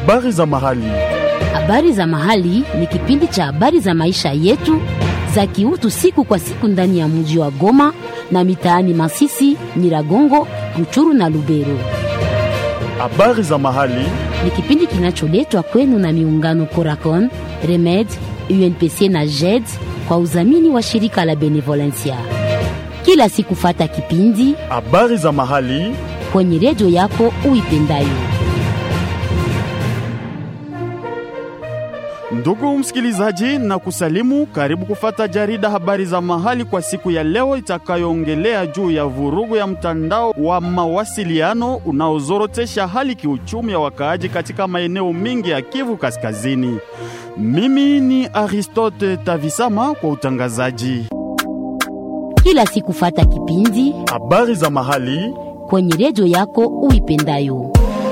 Habari za mahali. Habari za mahali ni kipindi cha habari za maisha yetu za kiutu siku kwa siku ndani ya mji wa Goma na mitaani Masisi, Nyiragongo, Ruchuru na Lubero. Habari za mahali. Ni kipindi kinacholetwa kwenu na miungano Coracon, Remed, UNPC na JED kwa udhamini wa shirika la Benevolencia. Kila siku fata kipindi Habari za mahali. kwenye redio yako uipendayo. Ndugu msikilizaji, na kusalimu, karibu kufata jarida habari za mahali kwa siku ya leo itakayoongelea juu ya vurugu ya mtandao wa mawasiliano unaozorotesha hali kiuchumi ya wakaaji katika maeneo mengi ya Kivu Kaskazini. Mimi ni Aristote Tavisama kwa utangazaji. Kila siku fata kipindi Habari za mahali kwenye redio yako uipendayo.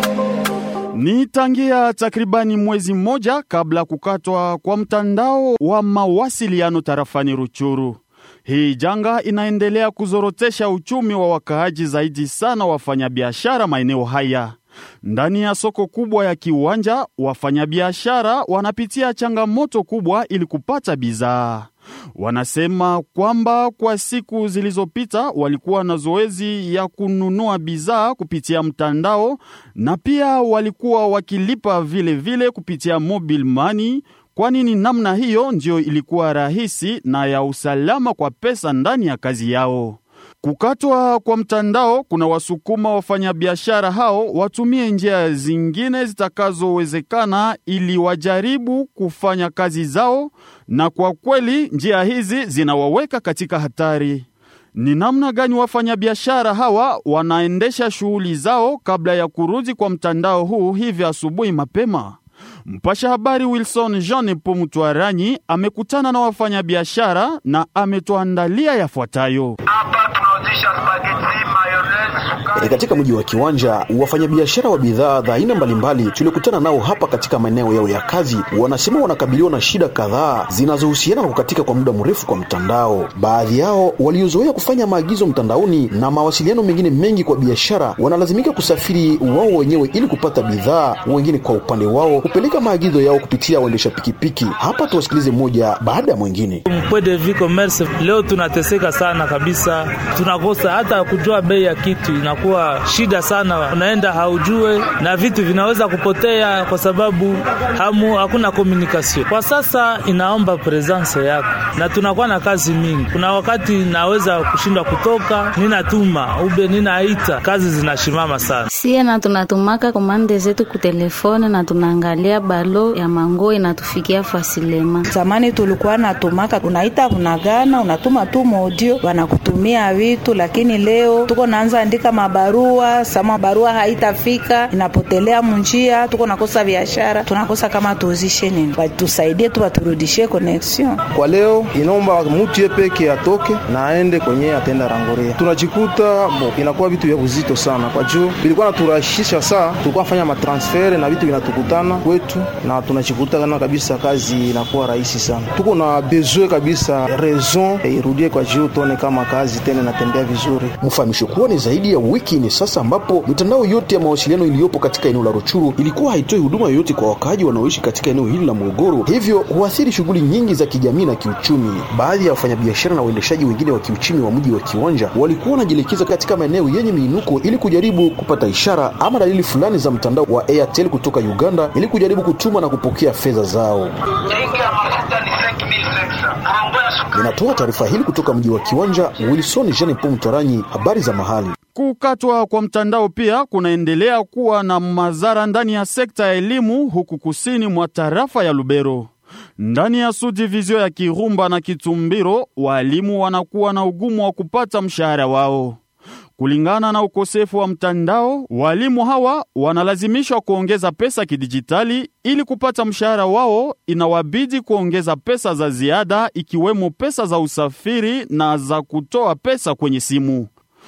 Ni tangia takribani mwezi mmoja kabla kukatwa kwa mtandao wa mawasiliano tarafani Ruchuru. Hii janga inaendelea kuzorotesha uchumi wa wakaaji, zaidi sana wafanyabiashara maeneo haya. Ndani ya soko kubwa ya Kiwanja, wafanyabiashara wanapitia changamoto kubwa ili kupata bidhaa. Wanasema kwamba kwa siku zilizopita walikuwa na zoezi ya kununua bidhaa kupitia mtandao na pia walikuwa wakilipa vile vile kupitia mobile money, kwani ni namna hiyo ndiyo ilikuwa rahisi na ya usalama kwa pesa ndani ya kazi yao. Kukatwa kwa mtandao kuna wasukuma wafanyabiashara hao watumie njia zingine zitakazowezekana ili wajaribu kufanya kazi zao, na kwa kweli njia hizi zinawaweka katika hatari. Ni namna gani wafanyabiashara hawa wanaendesha shughuli zao kabla ya kurudi kwa mtandao huu hivi asubuhi mapema? Mpasha habari Wilson Jean Pomutwaranyi amekutana na wafanyabiashara na ametuandalia yafuatayo. Hapa tunauzisha spaghetti, mayonnaise, sukari. E, katika mji wa Kiwanja wafanyabiashara wa bidhaa za aina mbalimbali tuliokutana nao hapa katika maeneo yao ya kazi wanasema wanakabiliwa na shida kadhaa zinazohusiana na kukatika kwa muda mrefu kwa mtandao. Baadhi yao waliozoea kufanya maagizo mtandaoni na mawasiliano mengine mengi kwa biashara wanalazimika kusafiri wao wenyewe ili kupata bidhaa, wengine kwa upande wao kupeleka maagizo yao kupitia waendesha pikipiki. Hapa tuwasikilize mmoja baada ya mwingine. Mpwe de vie commerce leo tunateseka sana kabisa, tunakosa hata kujua bei ya kitu, inakuwa shida sana. Unaenda haujue na vitu vinaweza kupotea kwa sababu hamu hakuna communication. Kwa sasa inaomba presence yako, na tunakuwa na kazi mingi. Kuna wakati naweza kushindwa kutoka, ninatuma ube ninaita, kazi zinashimama sana. Sie na tunatumaka komande zetu kutelefone na tunaangalia balo ya mango inatufikia fasilema. Zamani tulikuwa natumaka, unaita unagana, unatuma tu modio, wanakutumia vitu, lakini leo tuko naanza andika mabarua, sama barua haitafika, inapotelea munjia, tuko nakosa biashara, tunakosa kama tuuzishe nini, batusaidie tu, baturudishie connection. Kwa leo inaomba mutu ye peke atoke na aende kwenye atenda rangoria. Tunajikuta bo, inakuwa vitu vya uzito sana kwa juu bilikuwa naturahisisha saa tulikuwa fanya matransfere na vitu vinatukutana kwetu, na tunajikuta kana kabisa kazi inakuwa rahisi sana. Tuko na besoin kabisa raison irudie kwa juu, tuone kama kazi tena inatembea vizuri. Mfahamisho kuwa ni zaidi ya wiki ni sasa ambapo mitandao yote ya mawasiliano iliyopo katika eneo la Ruchuru ilikuwa haitoi huduma yoyote kwa wakaaji wanaoishi katika eneo hili la Morogoro, hivyo huathiri shughuli nyingi za kijamii na kiuchumi. Baadhi ya wafanyabiashara na waendeshaji wengine wa kiuchumi wa mji wa Kiwanja walikuwa wanajielekeza katika maeneo yenye miinuko ili kujaribu kupata ishara ama dalili fulani za mtandao wa Airtel kutoka Uganda ili kujaribu kutuma na kupokea fedha zao. Tenki ya mafuta ni 5500. Mambo ya sukari. Ninatoa taarifa hili kutoka mji wa Kiwanja. Wilson Jean Paul Mtoranyi, habari za mahali. Kukatwa kwa mtandao pia kunaendelea kuwa na madhara ndani ya sekta ya elimu huku kusini mwa tarafa ya Lubero. Ndani ya subdivizio ya Kirumba na Kitumbiro, walimu wanakuwa na ugumu wa kupata mshahara wao. Kulingana na ukosefu wa mtandao, walimu hawa wanalazimishwa kuongeza pesa kidijitali ili kupata mshahara wao. Inawabidi kuongeza pesa za ziada, ikiwemo pesa za usafiri na za kutoa pesa kwenye simu.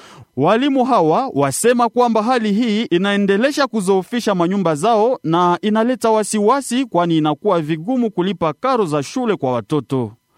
Walimu hawa wasema kwamba hali hii inaendelesha kuzoofisha manyumba zao na inaleta wasiwasi, kwani inakuwa vigumu kulipa karo za shule kwa watoto.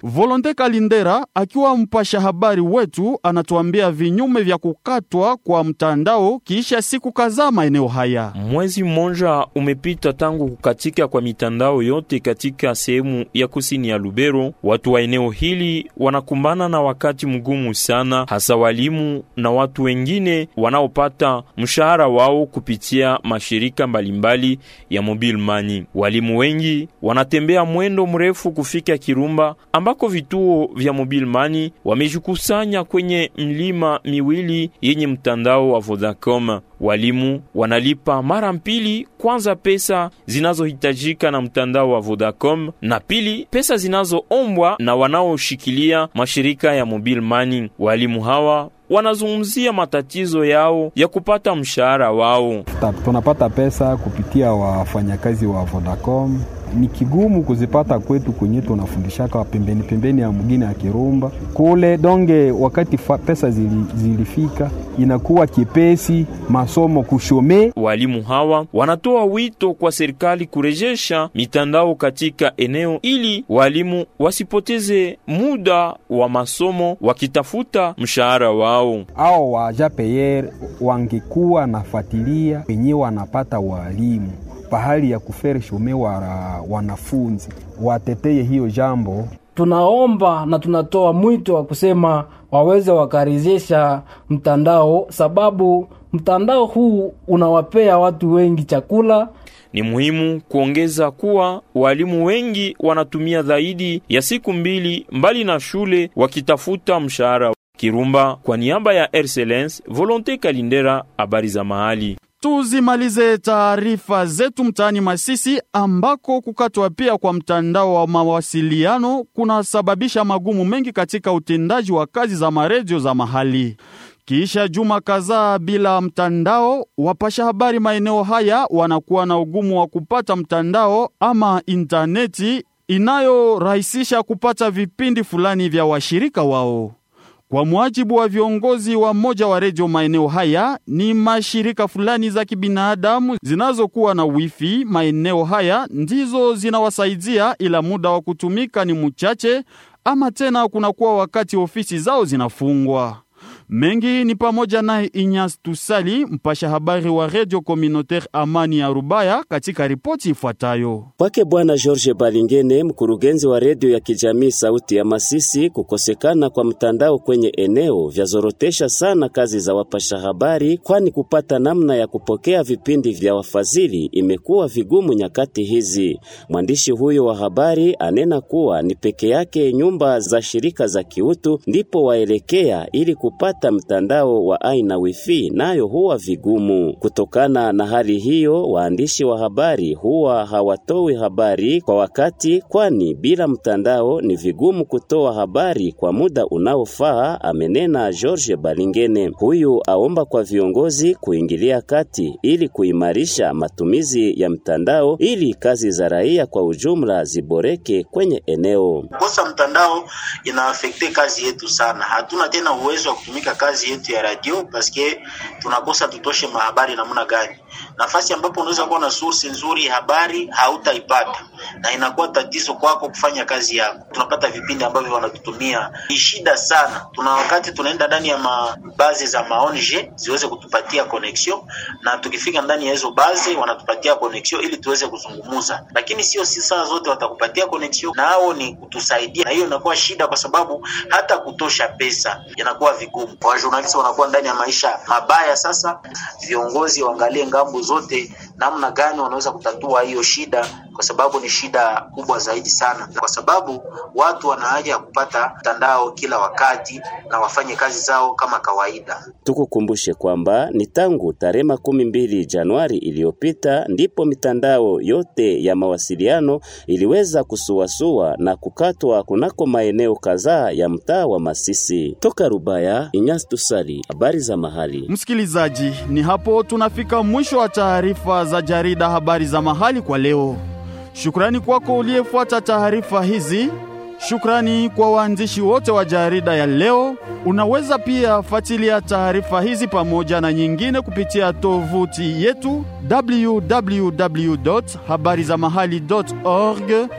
Volonte Kalindera akiwa mpasha habari wetu anatuambia vinyume vya kukatwa kwa mtandao kisha siku kadhaa maeneo haya. Mwezi mmoja umepita tangu kukatika kwa mitandao yote katika sehemu ya kusini ya Lubero. Watu wa eneo hili wanakumbana na wakati mgumu sana, hasa walimu na watu wengine wanaopata mshahara wao kupitia mashirika mbalimbali ya mobile money. Walimu wengi wanatembea mwendo mrefu kufika Kirumba ambako vituo vya mobile money wamejikusanya kwenye mlima miwili yenye mtandao wa Vodacom. Walimu wanalipa mara mbili, kwanza pesa zinazohitajika na mtandao wa Vodacom na pili pesa zinazoombwa na wanaoshikilia mashirika ya mobile money. Walimu hawa wanazungumzia matatizo yao ya kupata mshahara wao. Tunapata pesa kupitia wafanyakazi wa Vodacom. Ni kigumu kuzipata kwetu kwenye tunafundishaka pembeni pembeni ya mgini ya Kirumba kule donge. Wakati fa, pesa zili, zilifika inakuwa kipesi masomo kushome. Walimu hawa wanatoa wito kwa serikali kurejesha mitandao katika eneo ili walimu wasipoteze muda wa masomo wakitafuta mshahara wao. Ao wa japeyer wangekuwa nafuatilia wenyewe wanapata walimu pahali ya kufere shome wa wanafunzi wateteye hiyo jambo. Tunaomba na tunatoa mwito wa kusema waweze wakarejesha mtandao, sababu mtandao huu unawapea watu wengi chakula. Ni muhimu kuongeza kuwa walimu wengi wanatumia zaidi ya siku mbili mbali na shule wakitafuta mshahara. Kirumba, kwa niaba ya Excellence Volonte Kalindera, habari za mahali. Tuzimalize taarifa zetu mtaani Masisi ambako kukatwa pia kwa mtandao wa mawasiliano kunasababisha magumu mengi katika utendaji wa kazi za maredio za mahali. Kisha juma kadhaa bila mtandao, wapasha habari maeneo haya wanakuwa na ugumu wa kupata mtandao ama intaneti inayorahisisha kupata vipindi fulani vya washirika wao. Kwa mujibu wa viongozi wa moja wa redio maeneo haya, ni mashirika fulani za kibinadamu zinazokuwa na wifi maeneo haya ndizo zinawasaidia, ila muda wa kutumika ni mchache, ama tena kunakuwa wakati ofisi zao zinafungwa. Mengi ni pamoja naye Inyas Tusali, mpasha habari wa Radio Communautaire Amani ya Rubaya, katika ripoti ifuatayo. Kwake Bwana George Balingene, mkurugenzi wa redio ya kijamii Sauti ya Masisi, kukosekana kwa mtandao kwenye eneo vyazorotesha sana kazi za wapasha habari, kwani kupata namna ya kupokea vipindi vya wafadhili imekuwa vigumu nyakati hizi. Mwandishi huyo wa habari anena kuwa ni peke yake nyumba za shirika za kiutu ndipo waelekea ili kupata mtandao wa aina wifi nayo huwa vigumu. Kutokana na hali hiyo, waandishi wa habari huwa hawatoi habari kwa wakati, kwani bila mtandao ni vigumu kutoa habari kwa muda unaofaa, amenena George Balingene. Huyu aomba kwa viongozi kuingilia kati ili kuimarisha matumizi ya mtandao ili kazi za raia kwa ujumla ziboreke kwenye eneo. Kosa mtandao inaafekte kazi yetu sana, hatuna tena uwezo wa kutumika kazi yetu ya radio paske tunakosa tutoshe mahabari namna gani. Nafasi ambapo unaweza kuwa na source nzuri ya habari hautaipata, na inakuwa tatizo kwako kufanya kazi yako. Tunapata vipindi ambavyo wanatutumia ni shida sana. Tuna wakati tunaenda ndani ya mabazi za maonje ziweze kutupatia connection, na tukifika ndani ya hizo bazi wanatupatia connection ili tuweze kuzungumuza, lakini sio si saa zote watakupatia connection, nao ni kutusaidia, na hiyo inakuwa shida kwa sababu hata kutosha pesa inakuwa vigumu. Wajournalisti wanakuwa ndani ya maisha mabaya. Sasa viongozi waangalie ngambo zote namna gani wanaweza kutatua hiyo shida, kwa sababu ni shida kubwa zaidi sana, kwa sababu watu wana haja ya kupata mtandao kila wakati na wafanye kazi zao kama kawaida. Tukukumbushe kwamba ni tangu tarehe makumi mbili Januari iliyopita ndipo mitandao yote ya mawasiliano iliweza kusuasua na kukatwa kunako maeneo kadhaa ya mtaa wa Masisi. Toka Rubaya, Inyas Tusali, habari za mahali. Msikilizaji, ni hapo tunafika mwisho wa taarifa za jarida habari za mahali kwa leo. Shukrani kwako uliyefuata taarifa hizi. Shukrani kwa waandishi wote wa jarida ya leo. Unaweza pia fuatilia taarifa hizi pamoja na nyingine kupitia tovuti yetu www.habarizamahali.org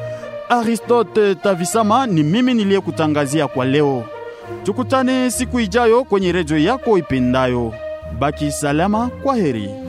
Aristote Tavisama ni mimi niliyekutangazia kwa leo. Tukutane siku ijayo kwenye redio yako ipendayo. Baki salama, kwa heri.